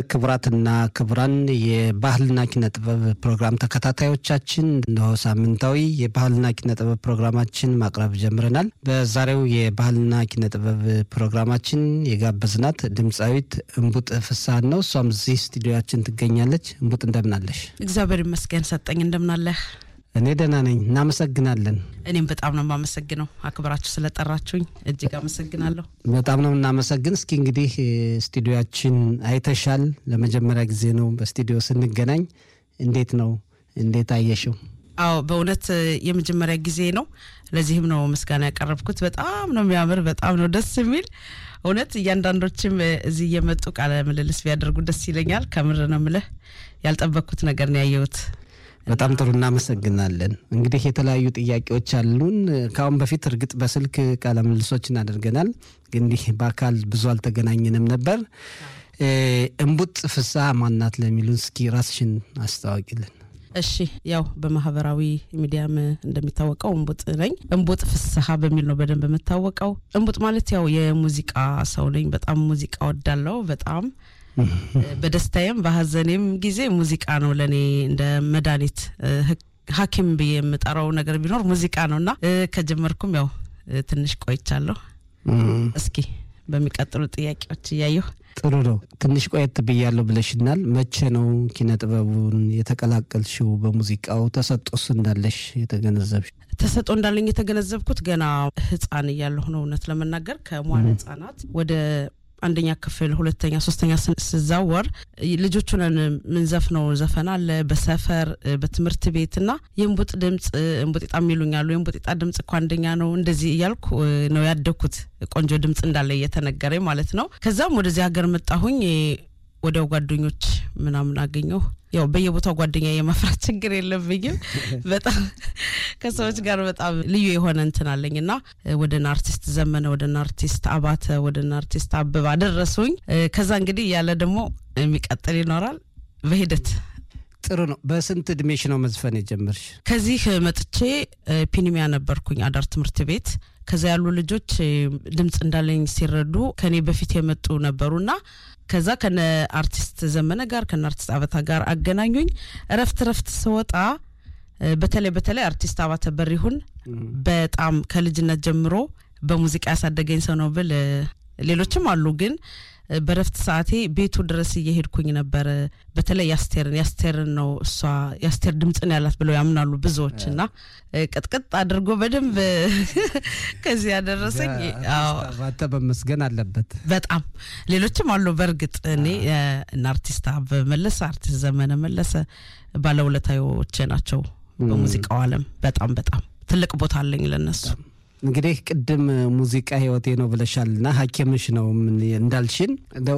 ክቡራትና ክቡራን የባህልና ኪነ ጥበብ ፕሮግራም ተከታታዮቻችን እነሆ ሳምንታዊ የባህልና ኪነ ጥበብ ፕሮግራማችን ማቅረብ ጀምረናል። በዛሬው የባህልና ኪነ ጥበብ ፕሮግራማችን የጋበዝናት ድምፃዊት እንቡጥ ፍስሀን ነው። እሷም እዚህ ስቱዲዮያችን ትገኛለች። እንቡጥ እንደምናለሽ? እግዚአብሔር ይመስገን ሰጠኝ። እንደምናለህ? እኔ ደህና ነኝ። እናመሰግናለን። እኔም በጣም ነው የማመሰግነው አክብራችሁ ስለጠራችሁኝ እጅግ አመሰግናለሁ። በጣም ነው የምናመሰግን። እስኪ እንግዲህ ስቱዲዮያችን አይተሻል። ለመጀመሪያ ጊዜ ነው በስቱዲዮ ስንገናኝ። እንዴት ነው? እንዴት አየሽው? አዎ በእውነት የመጀመሪያ ጊዜ ነው። ለዚህም ነው ምስጋና ያቀረብኩት። በጣም ነው የሚያምር፣ በጣም ነው ደስ የሚል እውነት እያንዳንዶችም እዚህ እየመጡ ቃለ ምልልስ ቢያደርጉ ደስ ይለኛል። ከምር ነው ምልህ ያልጠበቅኩት ነገር ነው ያየሁት። በጣም ጥሩ እናመሰግናለን። እንግዲህ የተለያዩ ጥያቄዎች አሉን። ከአሁን በፊት እርግጥ በስልክ ቃለ ምልልሶችን አድርገናል፣ ግን እንዲህ በአካል ብዙ አልተገናኘንም ነበር። እንቡጥ ፍስሀ ማናት ለሚሉን እስኪ ራስሽን አስታዋቂልን። እሺ ያው በማህበራዊ ሚዲያም እንደሚታወቀው እንቡጥ ነኝ። እንቡጥ ፍስሀ በሚል ነው በደንብ የምታወቀው። እንቡጥ ማለት ያው የሙዚቃ ሰው ነኝ። በጣም ሙዚቃ ወዳለው በጣም በደስታዬም በሀዘኔም ጊዜ ሙዚቃ ነው ለእኔ እንደ መድኃኒት ሐኪም ብዬ የምጠራው ነገር ቢኖር ሙዚቃ ነው እና ከጀመርኩም ያው ትንሽ ቆይቻለሁ። እስኪ በሚቀጥሉ ጥያቄዎች እያየሁ ጥሩ ነው። ትንሽ ቆየት ብያለሁ ብለሽናል። መቼ ነው ኪነ ጥበቡን የተቀላቀልሽው? በሙዚቃው ተሰጦስ እንዳለሽ የተገነዘብሽ? ተሰጦ እንዳለኝ የተገነዘብኩት ገና ህፃን እያለሁ ነው። እውነት ለመናገር ከመዋለ ህጻናት ወደ አንደኛ ክፍል ሁለተኛ ሶስተኛ ስዛወር ልጆቹን ምንዘፍነው ዘፈን አለ በሰፈር በትምህርት ቤት እና የእንቡጥ ድምፅ እንቡጤጣ የሚሉኛሉ የእንቡጤጣ ድምፅ እኮ አንደኛ ነው እንደዚህ እያልኩ ነው ያደግኩት ቆንጆ ድምፅ እንዳለ እየተነገረኝ ማለት ነው ከዛም ወደዚህ ሀገር መጣሁኝ ወዲያው ጓደኞች ምናምን አገኘሁ ያው በየቦታው ጓደኛ የማፍራት ችግር የለብኝም። በጣም ከሰዎች ጋር በጣም ልዩ የሆነ እንትን አለኝ እና ወደና አርቲስት ዘመነ፣ ወደና አርቲስት አባተ፣ ወደና አርቲስት አበባ ደረሱኝ። ከዛ እንግዲህ ያለ ደግሞ የሚቀጥል ይኖራል በሂደት ጥሩ ነው። በስንት እድሜሽ ነው መዝፈን የጀመርሽ? ከዚህ መጥቼ ፒኒሚያ ነበርኩኝ አዳር ትምህርት ቤት። ከዛ ያሉ ልጆች ድምፅ እንዳለኝ ሲረዱ ከኔ በፊት የመጡ ነበሩና ከዛ ከነ አርቲስት ዘመነ ጋር ከነ አርቲስት አበታ ጋር አገናኙኝ። እረፍት እረፍት ስወጣ በተለይ በተለይ አርቲስት አባተ በሪሁን በጣም ከልጅነት ጀምሮ በሙዚቃ ያሳደገኝ ሰው ነው ብል ሌሎችም አሉ ግን በረፍት ሰዓቴ ቤቱ ድረስ እየሄድኩኝ ነበር። በተለይ ያስቴርን ያስቴርን ነው እሷ ያስቴር ድምፅን ያላት ብለው ያምናሉ ብዙዎች እና ቅጥቅጥ አድርጎ በደንብ ከዚህ ያደረሰኝ ባተ በመስገን አለበት። በጣም ሌሎችም አሉ። በእርግጥ እኔ እና አርቲስት አበበ መለሰ፣ አርቲስት ዘመነ መለሰ ባለውለታዎቼ ናቸው በሙዚቃው ዓለም በጣም በጣም ትልቅ ቦታ አለኝ ለነሱ። እንግዲህ ቅድም ሙዚቃ ህይወቴ ነው ብለሻልና ሐኪምሽ ነው እንዳልሽን